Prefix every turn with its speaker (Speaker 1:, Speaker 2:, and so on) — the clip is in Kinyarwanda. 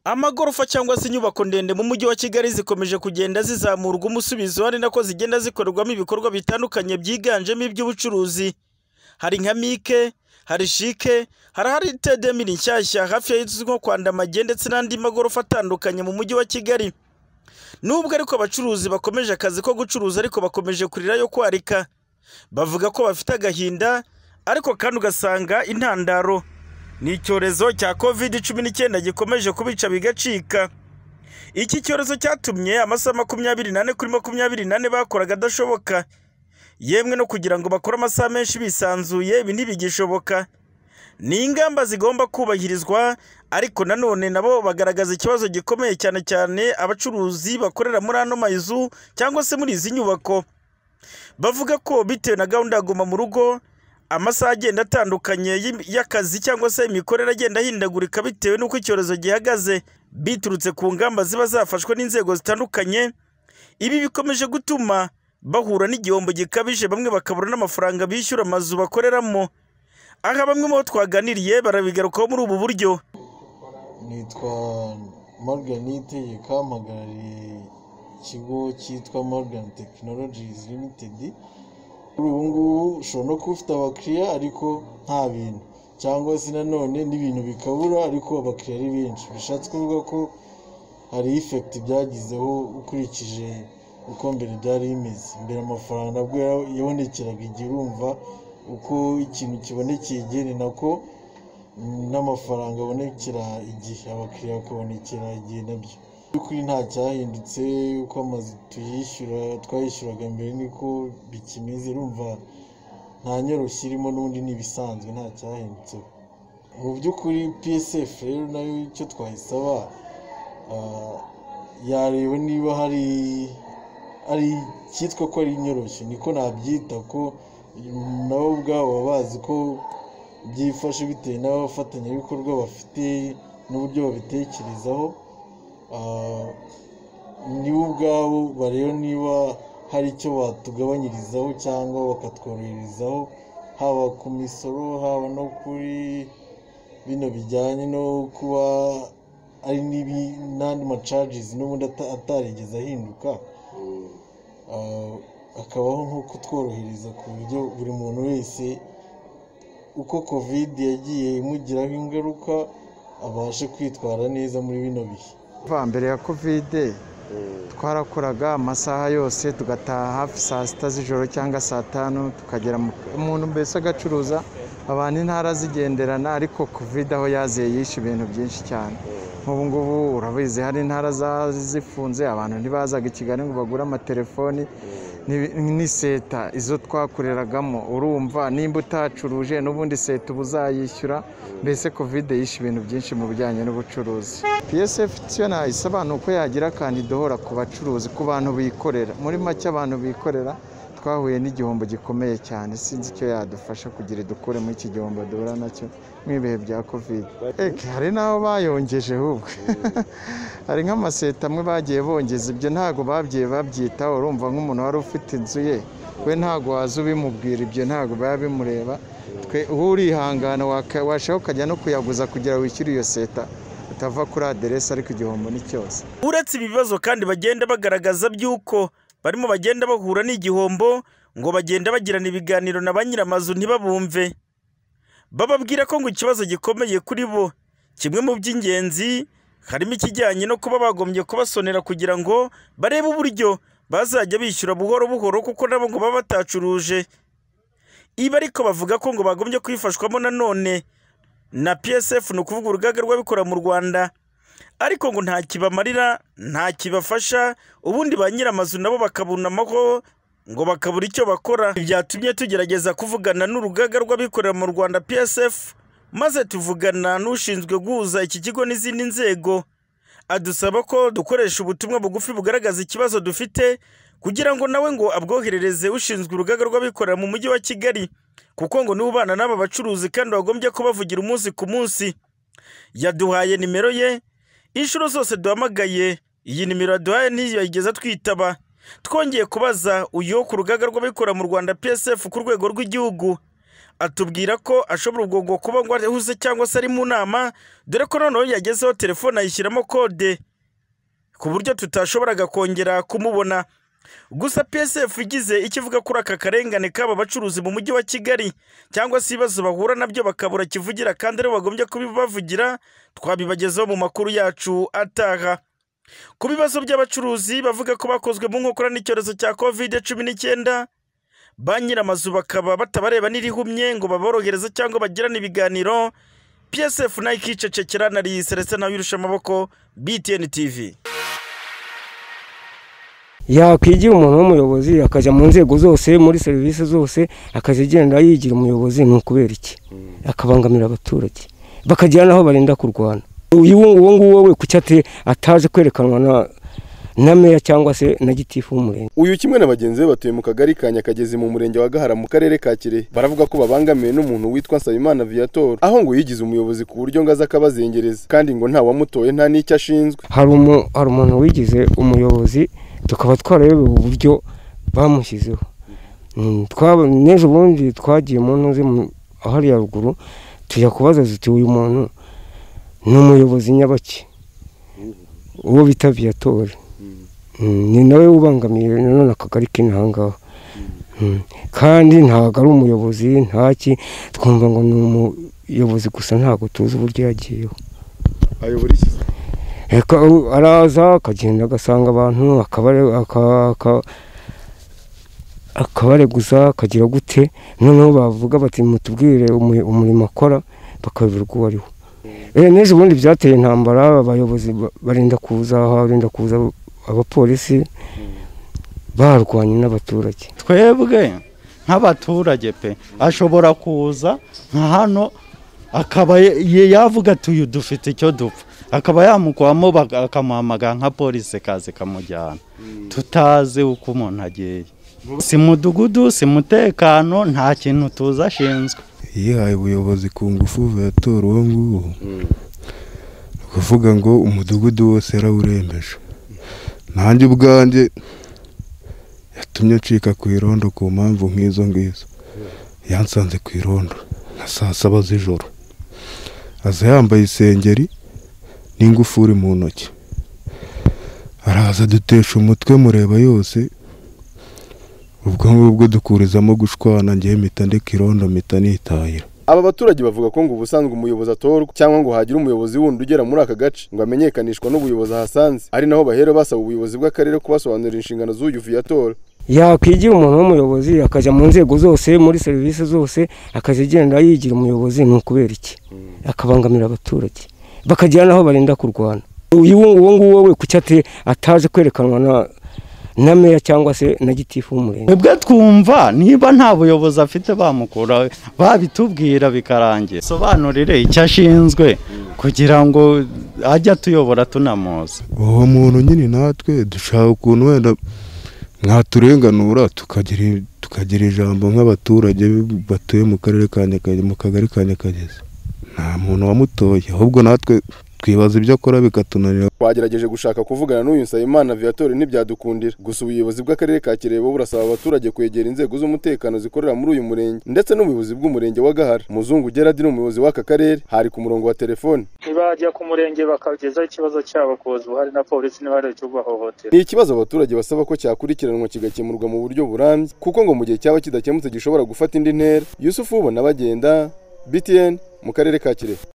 Speaker 1: Amagorofa cyangwa se inyubako ndende mu mujyi wa Kigali zikomeje kugenda zizamurwa umusubizo ari nako zigenda zikorerwamo ibikorwa bitandukanye byiganjemo iby'ubucuruzi, hari nka Mike, hari Shike, hari ahari mini nshyashya hafi y'izwi nko kwa Ndamage ndetse n'andi magorofa atandukanye mu mujyi wa Kigali. Nubwo ariko abacuruzi bakomeje akazi ko gucuruza ariko bakomeje kurira yo kwarika, bavuga ko bafite agahinda ariko kandi ugasanga intandaro ni icyorezo cya kovide cumi n'icyenda gikomeje kubica bigacika. Iki cyorezo cyatumye amasaha makumyabiri n'ane kuri makumyabiri n'ane bakoraga adashoboka, yemwe no kugira ngo bakore amasaha menshi bisanzuye ibi ntibigishoboka. Ni ingamba zigomba kubahirizwa ariko nanone nabo bagaragaza ikibazo gikomeye cyane cyane abacuruzi bakorera muri ano mazu cyangwa se muri izi nyubako. Bavuga ko bitewe na gahunda ya guma mu rugo, amasaha agenda atandukanye y'imi- y'akazi cyangwa se imikorere agenda ahindagurika bitewe n'uko icyorezo gihagaze, biturutse ku ngamba ziba zafashwe n'inzego zitandukanye, ibi bikomeje gutuma bahura n'igihombo gikabije bamwe bakabura n'amafaranga bishyura amazu bakoreramo. Aha bamwe mu bo twaganiriye barabigarukaho muri ubu buryo.
Speaker 2: nitwa Morganite yakampagarariye ikigo cyitwa Morgan Technologies Limited kuri ubu ngubu ushobora no kuba ufite abakiriya ariko nta bintu cyangwa se nanone n'ibintu bikabura ariko abakiriya ari benshi bishatse kuvuga ko hari effect byagizeho ukurikije uko mbere byari bimeze mbere amafaranga nabwo ya- yabonekeraga igihe urumva uko ikintu kibonekeye igihe ni nako n'amafaranga abonekera igihe abakiriya bakabonekera igihe nabyo mu by'ukuri nta cyahindutse uko amazu tuyishyura twayishyuraga mbere niko bikimeze urumva nta nyoroshyo irimo n'ubundi ni ibisanzwe nta cyahindutse mu by'ukuri psf rero nayo icyo twayisaba ah, yareba niba hari ari cyitwa ko ari inyoroshyo niko nabyita ko nabo ubwabo baba bazi ko byifashe bitewe n'abafatanyabikorwa bafite n'uburyo babitekerezaho Ah, nibo ubwabo bareba niba hari icyo batugabanyirizaho cyangwa bakatworoherezaho haba ku misoro haba no kuri bino bijyanye no kuba ari n'ibi- n'andi macajizi n'ubundi ata- atarigeze ahinduka Ah, hakabaho nko kutworohereza ku buryo buri muntu wese uko kovide yagiye imugiraho ingaruka abashe kwitwara neza muri bino bihe
Speaker 3: kuva mbere ya kovide twarakoraga amasaha yose tugataha hafi saa sita z'ijoro cyangwa saa tanu tukagera mu- umuntu mbese agacuruza abantu intara zigenderana ariko kovide aho yaziye yishe ibintu byinshi cyane nk'ubu ngubu urabizi hari intara za- zifunze abantu ntibazaga i kigali ngo bagure amatelefoni ni- ni seta izo twakoreragamo urumva nimba utacuruje n'ubundi seta uba uzayishyura mbese kovide yishe ibintu byinshi mu bijyanye n'ubucuruzi psf tiyo nayisaba ni uko yagira kandi idohora ku bacuruzi ku bantu bikorera muri make abantu bikorera twahuye n'igihombo gikomeye cyane sinzi icyo yadufasha kugira idukure muri iki gihombo duhura nacyo mu ibihe bya kovide eke hari n'aho bayongeje ahubwo hari nk'amaseta amwe bagiye bongeza ibyo ntabwo babyiye babyitaho urumva nk'umuntu wari ufite inzu ye we ntabwo waza ubimubwira ibyo ntabwo biba bimureba twe uba urihangana waka- washaka ukajya no kuyaguza kugira wishyure iyo seta utava kuri aderesi ariko igihombo ni cyose
Speaker 1: Uretse ibi bibazo kandi bagenda bagaragaza by'uko barimo bagenda bahura n'igihombo ngo bagenda bagirana ibiganiro na ba nyir'amazu ntibabumve. Bababwira ko ngo ikibazo gikomeye kuri bo, kimwe mu by'ingenzi harimo ikijyanye no kuba bagombye kubasonera kugira ngo barebe uburyo bazajya bishyura buhoro buhoro kuko nabo ngo baba batacuruje. Ibi ariko bavuga ko ngo bagombye kwifashwamo nanone na PSF ni ukuvuga urugaga rw'abikorera mu Rwanda ariko ngo nta kibamarira nta kibafasha ubundi ba nyir'amazu nabo bakabunamaho ngo bakabura icyo bakora Ibi byatumye tugerageza kuvugana n'urugaga rw'abikorera mu Rwanda PSF maze tuvugana n'ushinzwe guhuza iki kigo n'izindi nzego adusaba ko dukoresha ubutumwa bugufi bugaragaza ikibazo dufite kugira ngo nawe ngo abwoherereze ushinzwe urugaga rw'abikorera mu mujyi wa Kigali kuko ngo niwe ubana n'aba bacuruzi kandi wagombye kubavugira umunsi ku munsi yaduhaye nimero ye inshuro zose duhamagaye iyi nimero yaduhaye ntiyigeze twitaba twongeye kubaza uyu wo ku rugaga rw'abikorera mu rwanda psf ku rwego rw'igihugu atubwira ko ashobora ubwo kuba ngo ahuze cyangwa se ari mu nama dore ko noneho yagezeho telefone ayishyiramo kode ku buryo tutashoboraga kongera kumubona gusa psf igize icyo ivuga kuri aka karengane k'aba bacuruzi mu mujyi wa kigali cyangwa se ibibazo bahura nabyo bakabura kivugira kandi aribo bagombye kubibavugira twabibagezaho mu makuru yacu ataha ku bibazo by'abacuruzi bavuga ko bakozwe mu nkokora n'icyorezo cya kovide cumi n'icyenda ba nyir'amazu bakaba batabareba n'irihumye ngo baborohereze cyangwa bagirane ibiganiro psf nayo ikicecekera nariyi selestin nawe irusha amaboko btn tv
Speaker 4: yakwigira umuntu w'umuyobozi akajya mu nzego zose muri serivisi zose akajya agenda yigira umuyobozi ni ukubera iki akabangamira abaturage bakagira n'aho barinda kurwana uyu nguwo nguwo we kuki ataje kwerekanwa na na meya cyangwa se na gitifu w'umurenge
Speaker 5: uyu kimwe na bagenzi be batuye mu kagari ka nyakagezi mu murenge wa gahara mu karere ka kirehe baravuga ko babangamiwe n'umuntu witwa nsabimana viator aho ngo yigize umuyobozi ku buryo ngo aza akabazengereza kandi ngo ntawamutoye nta n'icyo ashinzwe
Speaker 4: hari umu- hari umuntu wigize umuyobozi tukaba twarayobewe uburyo bamushyizeho Mm, twaba- n'ejo bundi twagiye mu ntuze mu- hariya ruguru tujya kubaza tuti uyu muntu ni umuyobozi nyabaki uwo bita viator Mm, ni nawe ubangamiye nanone akagari k'inahangaha kandi ntabwo ari umuyobozi ntaki twumva ngo ni umuyobozi gusa ntabwo tuzi uburyo yagiyeho
Speaker 5: ayobora iki
Speaker 4: Eka- araza akagenda agasanga abantu akabare- aka- aka- akabareguza akagira gute noneho bavuga bati mutubwire umu- umurimo akora bakayoberwa uwo ari wo Eh, n'ejo ubundi byateye intambara abayobozi ba- barinda kuza aha barinda kuza abapolisi barwanye n'abaturage
Speaker 6: twebwe nk'abaturage pe ashobora kuza nka hano akaba ye- ye- yavuga ati uyu dufite icyo dupfa akaba yamukwamo baka- akamuhamagara nka polisi kazi kamujyana tutazi uko umuntu agiye si mudugudu si mutekano nta kintu tuzi ashinzwe
Speaker 7: yihaye ubuyobozi ku ngufu viatora uwo nguwo ni ukuvuga ngo umudugudu wose yarawurembeje nanjye ubwanjye yatumye ncika ku irondo ku mpamvu nk'izo ngizo yansanze ku irondo nka saa saba z'ijoro aza yambaye isengeri n'ingufuri mu ntoki araza dutesha umutwe mureba yose ubwo ngubwo dukurizamo gushwana ngewe mpita ndeka irondo mpita nitahira
Speaker 5: aba baturage bavuga ko ngo ubusanzwe umuyobozi atorwa cyangwa ngo hagire umuyobozi wundi ugera muri aka gace ngo amenyekanishwa n'ubuyobozi ahasanze ari naho bahera basaba ubuyobozi bw'akarere kubasobanurira inshingano z'uyu viator
Speaker 4: yakwigira umuntu w'umuyobozi akajya mu nzego zose muri serivisi zose akajya agenda yigira umuyobozi ni ukubera iki akabangamira abaturage bakagira n'aho barinda kurwana uyu uwo nguwo we kuki ate- ataje kwerekanwa na na meya cyangwa se na gitifu w'umurenge
Speaker 6: twebwe twumva niba nta buyobozi afite bamukura babitubwira bikarangira sobanurire icyo ashinzwe kugira ngo ajye atuyobora tunamuzi
Speaker 7: uwo muntu nyine natwe dushaka ukuntu wenda mwaturenganura tukagira tukagira ijambo nk'abaturage batuye mu karere ka Nyakagezi mu kagari ka Nyakagezi nta muntu wamutoye ahubwo natwe twibaza ibyo akora bikatunanira
Speaker 5: twagerageje gushaka kuvugana n'uyu nsabimana viator ntibyadukundira gusa ubuyobozi bw'akarere ka kirehe bo burasaba abaturage kwegera inzego z'umutekano zikorera muri uyu murenge ndetse n'ubuyobozi bw'umurenge wa gahara muzungu gerard ni umuyobozi w'aka karere hari ku murongo wa telefone
Speaker 8: ntibajya ku murenge bakagezaho ikibazo cyabo ku bayobozi buhari na polisi n'ibahari cyo kubahohotera
Speaker 5: ni ikibazo abaturage basaba ko cyakurikiranwa kigakemurwa mu buryo burambye kuko ngo mu gihe cyaba kidakemutse gishobora gufata indi ntera yusufu ubona bagenda btn mu karere ka kirehe